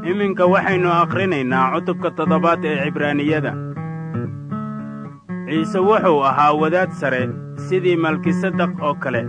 iminka waxaynu akhrinaynaa cutubka toddobaad ee cibraaniyada ciise wuxuu ahaa wadaad sare sidii malkisadaq oo kale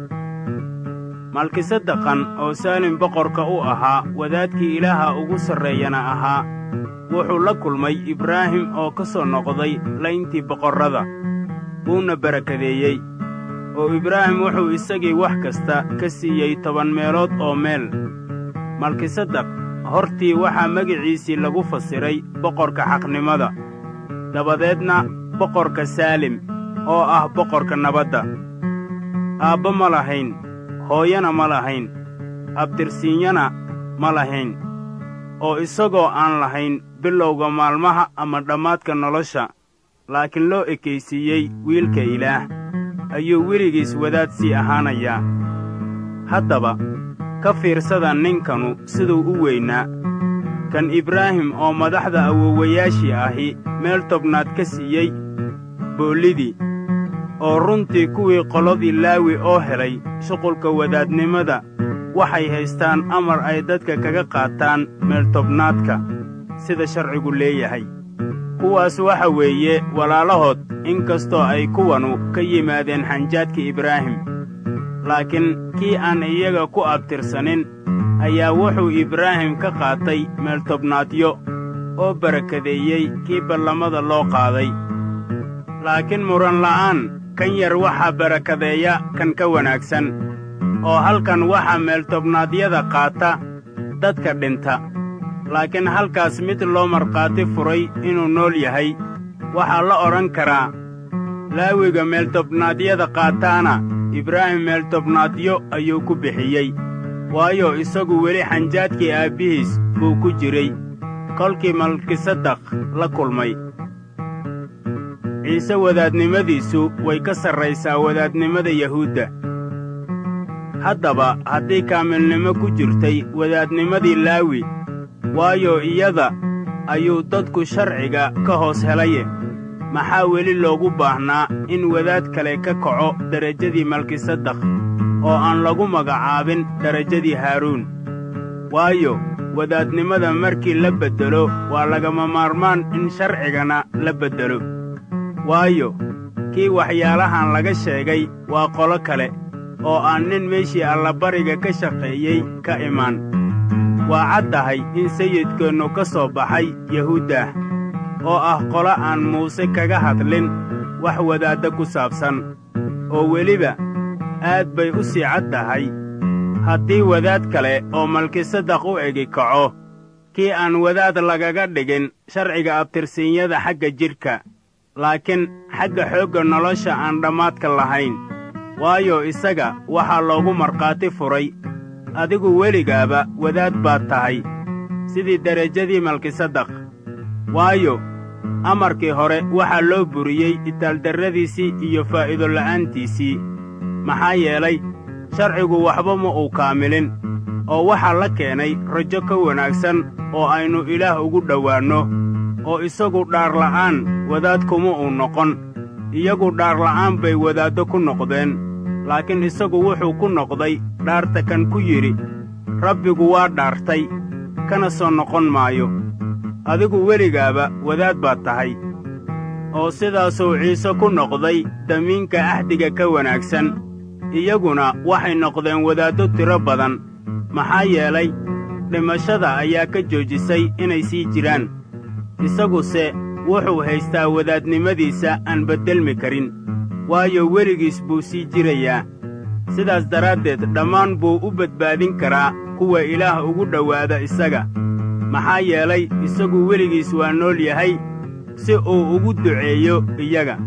malkisadaqan oo saalim boqorka u ahaa wadaadkii ilaaha ugu sarreeyana ahaa wuxuu la kulmay ibraahim oo ka soo noqday layntii boqorrada wuuna barakadeeyey oo ibraahim wuxuu isagii wax kasta ka siiyey toban meelood oo meel malkisadaq hortii waxaa magiciisii lagu fasiray boqorka xaqnimada dabadeedna boqorka saalim oo ah boqorka nabadda aabba ma lahayn hooyana ma lahayn abtirsiinyana ma lahayn oo isagoo aan lahayn bilowga maalmaha ama dhammaadka nolosha laakiin loo ekaysiiyey wiilka ilaah ayuu weligiis wadaad sii ahaanayaa haddaba ka fiirsada ninkanu siduu u weynaa kan ibraahim oo madaxda awowayaashii ahi meel tobnaad ka siiyey boollidii oo runtii kuwii qoladii laawi oo helay shuqulka wadaadnimada waxay haystaan amar ay dadka kaga qaataan meeltobnaadka sida sharcigu leeyahay kuwaas waxa weeye walaalahood in kastoo ay kuwanu ka yimaadeen xanjaadka ibraahim laakiin kii aan iyaga ku abtirsanin ayaa wuxuu ibraahim ka qaatay meeltobnaadyo oo barakadeeyey kii ballamada loo qaaday laakiin muran la'aan kan yar waxaa barakadeeya kan ka wanaagsan oo halkan waxaa meeltobnaadyada qaata dadka dhinta laakiin halkaas mid loo markhaati furay inuu nool yahay waxaa la odhan karaa laawiga meeltobnaadyada qaataana ibraahim meeltobnaadyo ayuu ku bixiyey waayo isagu weli xanjaadkii aabbihiis buu ku jiray kolkii malkisadaq la kulmay ciise wadaadnimadiisu way ka sarraysaa wadaadnimada yahuudda haddaba haddii kaamilnimo ku jirtay wadaadnimadii laawi waayo iyada ayuu dadku sharciga ka hoos helaye maxaa weli loogu baahnaa in wadaad kale ka kaco derajadii malkisadaq oo aan lagu magacaabin derajadii haaruun waayo wadaadnimada markii la beddelo waa lagama maarmaan in sharcigana la beddelo waayo kii waxyaalahan laga sheegay waa qolo kale oo aan nin meeshii allabariga ka shaqeeyey ka imaan waa caddahay in sayidkeennu ka soo baxay yahuuddah oo ah qolo aan muuse kaga hadlin wax wadaadda ku saabsan oo weliba aad bay u sii cad tahay haddii wadaad kale oo malkisadaq u egi kaco kii aan wadaad lagaga dhigin sharciga abtirsiinyada xagga jidhka laakiin xagga xoogga nolosha aan dhammaadka lahayn waayo isaga waxaa loogu markhaati furay adigu weligaaba wadaad baad tahay sidii derajadii malkisadaq waayo amarkii hore waxaa loo buriyey itaaldarradiisii iyo faa'iido la'aantiisii maxaa yeelay sharcigu waxba ma uu kaamilin oo waxaa la keenay rajo ka wanaagsan oo aynu ilaah ugu dhowaanno oo isagu dhaarla'aan wadaad kuma uu noqon iyagu dhaarla'aan bay wadaaddo ku noqdeen laakiin isagu wuxuu ku noqday dhaarta kan ku yidhi rabbigu waa dhaartay kana soo noqon maayo adigu weligaaba wadaad baad tahay oo sidaasuu ciise ku noqday damiinka ahdiga ka wanaagsan iyaguna waxay noqdeen wadaaddo tiro badan maxaa yeelay dhimashada ayaa ka joojisay inay sii jiraan isaguse wuxuu haystaa wadaadnimadiisa aan beddelmi karin waayo weligiis buu sii jirayaa sidaas daraaddeed dhammaan buu u badbaadin karaa kuwa ilaah ugu dhowaada isaga maxaa yeelay isagu weligiis waa nool yahay si uu ugu duceeyo iyaga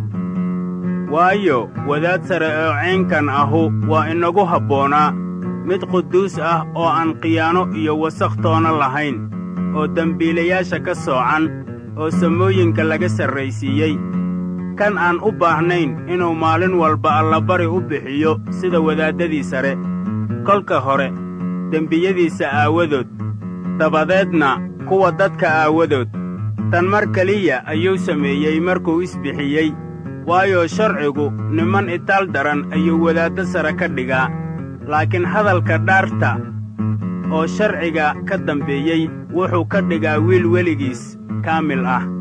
waayo wadaad sare oo ceynkan ahu waa inagu habboonaa mid quduus ah oo aan khiyaano iyo wasakh toona lahayn oo dembiilayaasha ka soocan oo samooyinka laga sarraysiiyey kan aan u baahnayn inuu maalin walba allabari u bixiyo sida wadaaddadii sare kolka hore dembiyadiisa aawadood dabadeedna kuwa dadka aawadood tan mar keliya ayuu sameeyey markuu isbixiyey waayo sharcigu niman itaal daran ayuu wadaaddo sare ka dhigaa laakiin hadalka dhaarta oo sharciga ka dambeeyey wuxuu ka dhigaa wiil weligiis kaamil ah